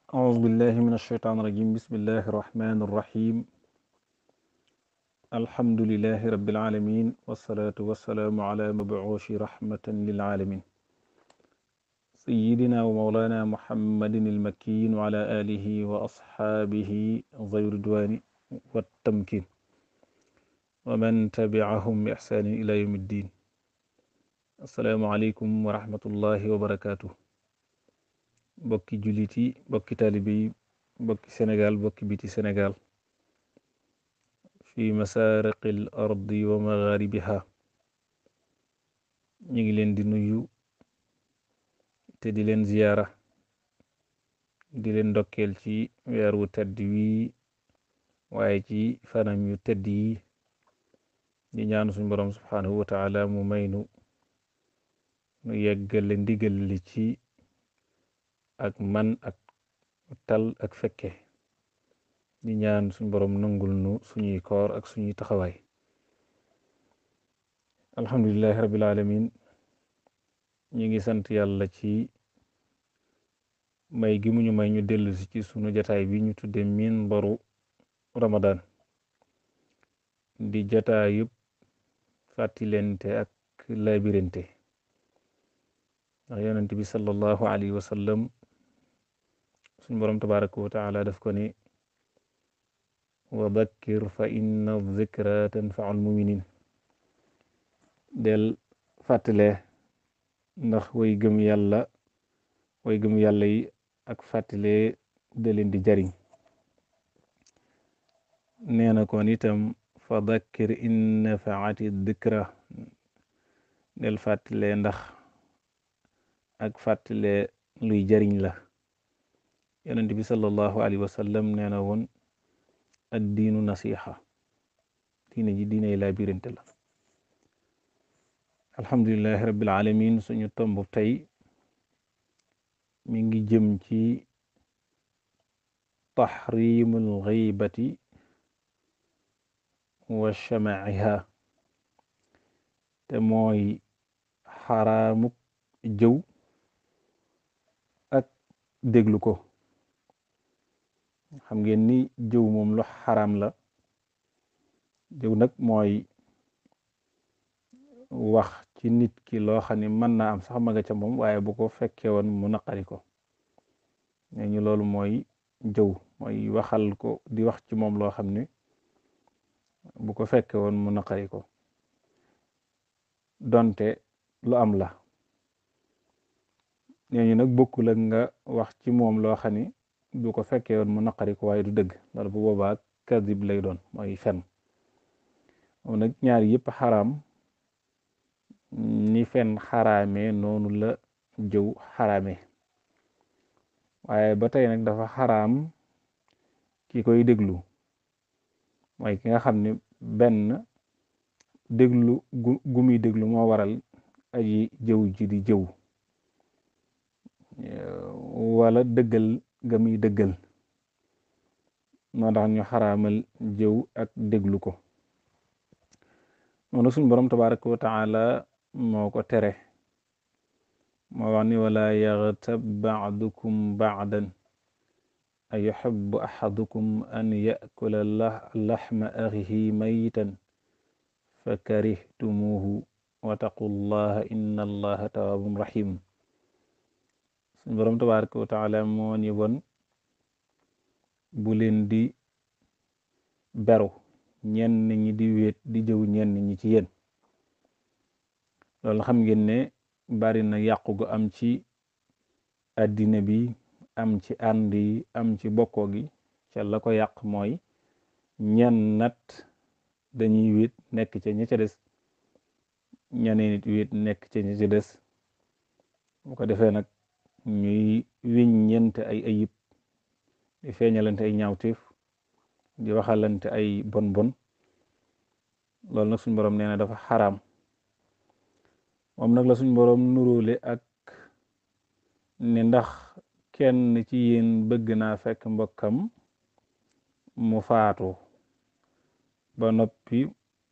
أعوذ بالله من الشيطان الرجيم بسم الله الرحمن الرحيم الحمد لله رب العالمين والصلاة والسلام على مبعوث رحمة للعالمين سيدنا ومولانا محمد المكين وعلى آله وأصحابه ذوي الرضوان والتمكين ومن تبعهم بإحسان إلى يوم الدين السلام عليكم ورحمة الله وبركاته bokki jullit yi bokki taalibe yi bokki Sénégal bokki biti Sénégal fi masariqil ardi wa magharibiha ñu ngi leen di nuyu te di leen ziyaara di leen ndokkeel ci weer wu tedd wi waaye ci fanam yu tedd yi di ñaan suñ borom subhanahu wa taala mu maynu nu yeggale ndigal li ci ak man ak tal ak fekke di ñaan suñ borom nangul nu suñuy koor ak suñuy taxawaay alhamdulilahi rabbil alamin ñi ngi sant yàlla ci may gi mu ñu may ñu dellu si ci sunu jataay bi ñu tudde minbaru ramadan di jataay yëpp fàttilente ak labirante ndax yonent bi sallallahu alayhi wa sallam suñ boroom tabaraka wa taala daf ko ni wa dakkir fa inna dhikra tanfaul muminin del fàttale ndax way gëm yàlla way gëm yàlla yi ak fàttale da leen di jariñ nee na kon itam fa dakkir in nafaati dhikra del fàttale ndax ak fàttale luy jariñ la yonent bi sallallahu alayhi wa sallam nee na woon ad diinu nasiha diine ji diiney laa birante la alhamdulilahi rabbil alamin suñu tomb tey mi ngi jëm ci tahrimul ghaybati wa shamaiha te mooy xaraamuk jëw ak déglu ko xam ngeen ni jëw moom lu xaraam la jëw nag mooy wax ci nit ki loo xam ne mën naa am sax ma nga ca moom waaye bu ko fekkee woon mu naqari ko ne ñu loolu mooy jëw mooy waxal ko di wax ci moom loo xam ne bu ko fekkee woon mu naqari ko donte lu am la nee ñu nag bokkul ak nga wax ci moom loo xam ni du ko fekkee woon mu naqari ko waaye du dëgg loolu bu boobaa kadib lay doon mooy fen moom nag ñaar yëpp xaraam ni fen xaraamee noonu la jëw xaraamee waaye ba tey nag dafa xaraam ki koy déglu mooy ki nga xam ne benn déglu gu gu muy déglu moo waral aji jëw ji di jëw wala dëggal ga muy dëggal moo tax ñu xaraamal jëw ak déglu ko noonu suñ borom tabaraka wa taala moo ko tere moo wax ni wala yaxtab baadukum baadan a yuxibu axadukum an yakula laxma axihi mayitan fa karihtumuhu wattaqu llaha inna allaha tawaabun rahim suñ boroom tabaraka wa taala moo ni woon bu leen di beru ñenn ñi di wéet di jëw ñenn ñi ci yéen loolu xam ngeen ne bari na yàqu gu am ci àddina bi am ci ànd yi am ci bokkoo gi ca la ko yàq mooy ñenn nat dañuy wéet nekk ca ña ca des ñeneen nit wéet nekk ca ña ca des bu ko defee nag ñuy wiññente ay ayib di feeñalante ay ñaawteef di waxalante ay bon bon loolu nag suñ boroom nee na dafa xaraam moom nag la suñ boroom nuróole ak ne ndax kenn ci yéen bëgg naa fekk mbokkam mu faatu ba noppi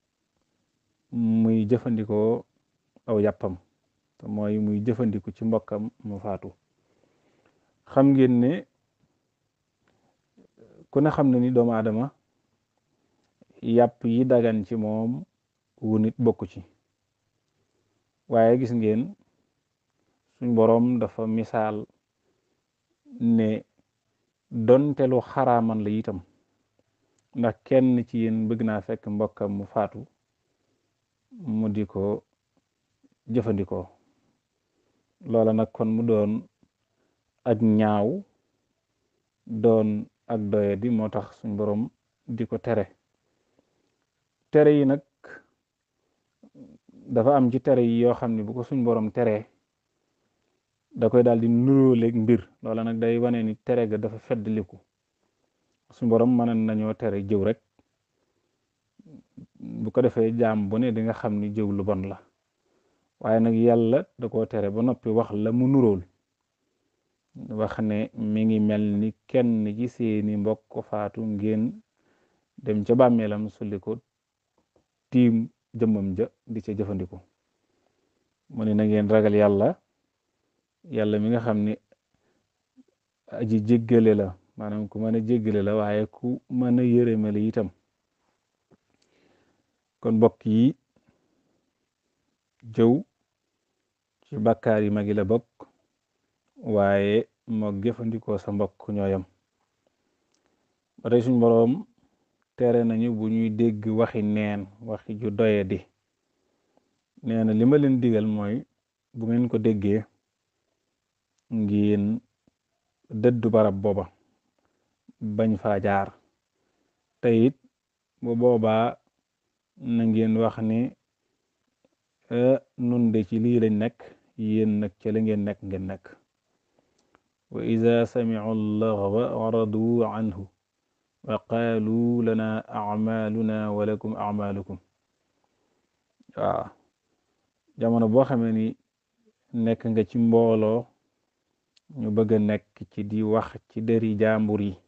muy jëfandikoo aw yàppam te mooy muy jëfandiku ci mbokkam mu faatu xam ngeen ne ku ne xam ne ni doomu aadama yàpp yi dagan ci moom wu nit bokku ci waaye gis ngeen suñ boroom dafa misaal ne donte lu xaraaman la itam ndax kenn ci yéen bëgg naa fekk mbokkam mu faatu mu di ko jëfandikoo loola nag kon mu doon ak ñaaw doon ak doye di moo tax suñ boroom di ko tere tere yi nag dafa am ci tere yi yoo xam ne bu ko suñ boroom teree da koy daal di nuróoleeg mbir loola nag day wane ni tere ga dafa feddliku suñ boroom mën nañoo tere jëw rek bu ko defee jaam bu ne di nga xam ni jëw lu bon la waaye nag yàlla da koo tere ba noppi wax la mu nuróol wax ne mi ngi mel ni kenn ci seeni mbokk faatu ngeen dem ca bàmmeelam sulli ko tiim jëmmam ja di ca jëfandiku mu ne na ngeen ragal yàlla yàlla mi nga xam ni aji jéggale la maanaam ku mën a jéggale la waaye ku mën a yërëmale itam kon mbokk yi jëw ci bakkaar yi magi la bokk waaye moo jëfandikoo sa mbokk ñooyam ba tey suñ boroom tere nañu bu ñuy dégg waxi neen waxi ju doye di nee na li ma leen digal mooy bu ngeen ko déggee ngeen dëddu barab booba bañ faa jaar te it bu boobaa na ngeen wax ni nun de ci lii lañ nekk yéen nag ca la ngeen nekk ngeen nekk wa ida samicu llaghwa aradu anhu wa qaalu lana acmaaluna wa lakum acmaalukum waaw jamono boo xamee ni nekk nga ci mbooloo ñu bëgg a nekk ci di wax ci dëri jàmbur yi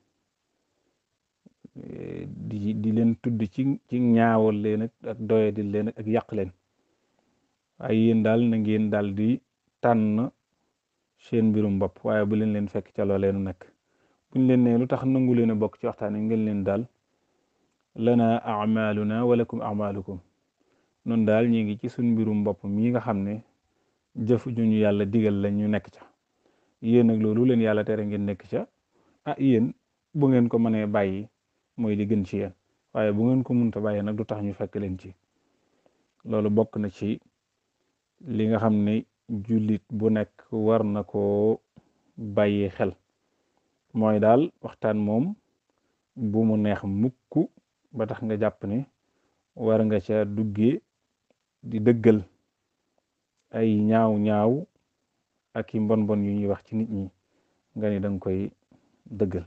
di di leen tudd ci ci ñaawal leen ak doye di leen ak yàq leen waaye yéen daal na ngeen daal di tànn seen mbirum bopp waaye bu leen leen fekk ca loo leenu nekk buñ leen ne lu tax nangu leen a bokk ci waxtaan yi ngeen leen daal lana amaluna walakum amalukum noonu daal ñi ngi ci suñ mbirum bopp mii nga xam ne jëf ju ñu yàlla digal la ñu nekk ca yéen nag loolu leen yàlla tere ngeen nekk ca ah yéen bu ngeen ko mënee bàyyi mooy li gën ci yéen waaye bu ngeen ko munta bàyyi nag du tax ñu fekk leen ci loolu bokk na ci li nga xam ne jullit bu nekk war na koo bàyyi xel mooy daal waxtaan moom bu mu neex mukk ba tax nga jàpp ne war nga ca duggee di dëggal ay ñaaw ñaaw ak i mbon bon yu ñuy wax ci nit ñi nga ni danga koy dëggal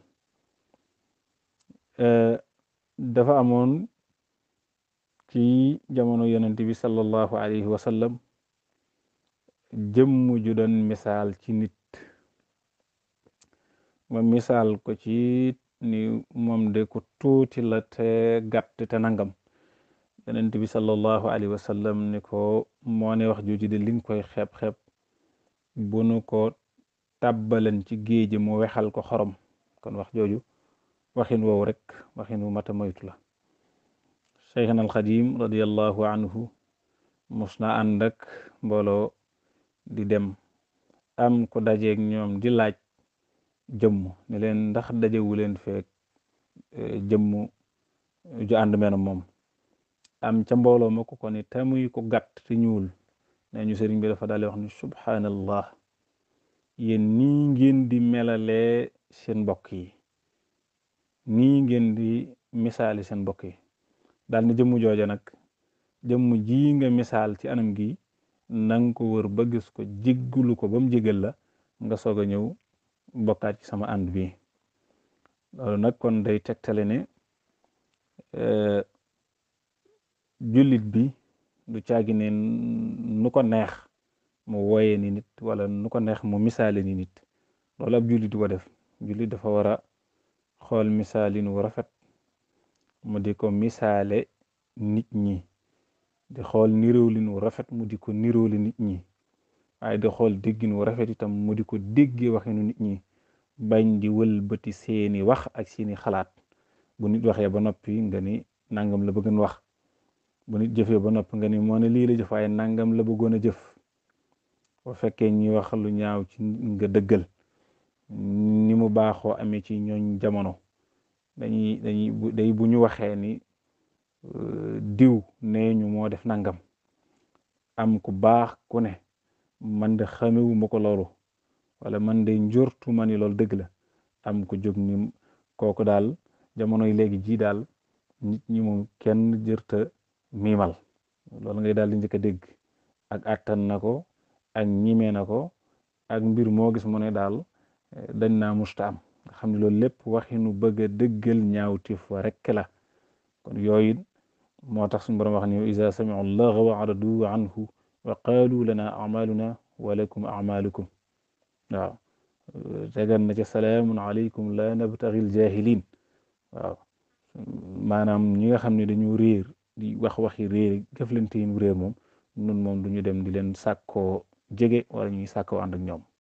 dafa amoon ci jamono yonent bi sallallahu alayhi wa sallam jëmm ju doon misaal ci nit ma misaal ko ci ni moom de ku tuuti la te gàtt te nangam yonent bi sallallahu alayhi wa sallam ni ko moo ne wax jooju de li nga koy xeeb-xeeb bu nu ko tàbbalan ci géej mu wexal ko xorom kon wax jooju waxin woowu rek waxin wu mata moytu la cheikhna alxadim radiallahu anhu mos na ànd ak mbooloo di dem am ko dajeeg ñoom di laaj jëmm ne leen ndax dajewu leen feek jëmm ju ànd mena moom am ca mbooloo ma ko ko ni tamuy ko gàtt te ñuul nee ñu sëriñ bi dafa daal wax ni subhanallah yéen nii ngeen di melalee seen mbokk yi nii ngeen di misaali seen mbokk yi daal ni jëmm jooja nag jëmm ji nga misaal ci anam gi nanga ko wër ba gis ko jéggulu ko ba mu jégal la nga soog a ñëw bokkaat ci sama ànd bi loolu nag kon day tegtale ne jullit bi du caagi ne nu ko neex mu wooye ni nit wala nu ko neex mu misaale ni nit loolu ab jullit du ko def jullit dafa war a xool misaalin wu rafet mu di ko misaale nit ñi di xool niróolin wu rafet mu di ko niróoli nit ñi waaye di xool déggin wu rafet itam mu di ko déggee waxinu nit ñi bañ di wëlbati seeni wax ak seeni xalaat bu nit waxee ba noppi nga ni nangam la bëggoon wax bu nit jëfee ba noppi nga ni moo ne lii la jëf waaye nangam la bëggoon a jëf bu fekkee ñi wax lu ñaaw ci nga dëggal ni mu baaxoo amee ci ñooñ jamono dañuy dañuy day bu ñu waxee ni diw nee ñu moo def nangam am ku baax ku ne man de xamewu ma ko loolu wala man de njortu ma ni loolu dëgg la am ku jóg ni kooku daal jamonoy léegi ji daal nit ñi moom kenn jërta miimal loolu ngay daal di njëkk a dégg ak àttan na ko ak ñime na ko ak mbir moo gis mu ne daal dañ naa musta am nga xam ne loolu lépp waxinu bëgg a dëggal ñaawtif wa rekk la kon yooyu moo tax suñu borom wax ni iza sami'u llaghwa aradu anhu wa qaalu lana a'maluna wa lakum a'malukum waaw tegal na ci salaamun aleykum la nabtaghi ljahilin waaw maanaam ñi nga xam ne dañu réer di wax waxi réer jëflante yi réer moom nun moom duñu dem di leen sàkkoo jege wala ñuy sàkkoo ànd ak ñoom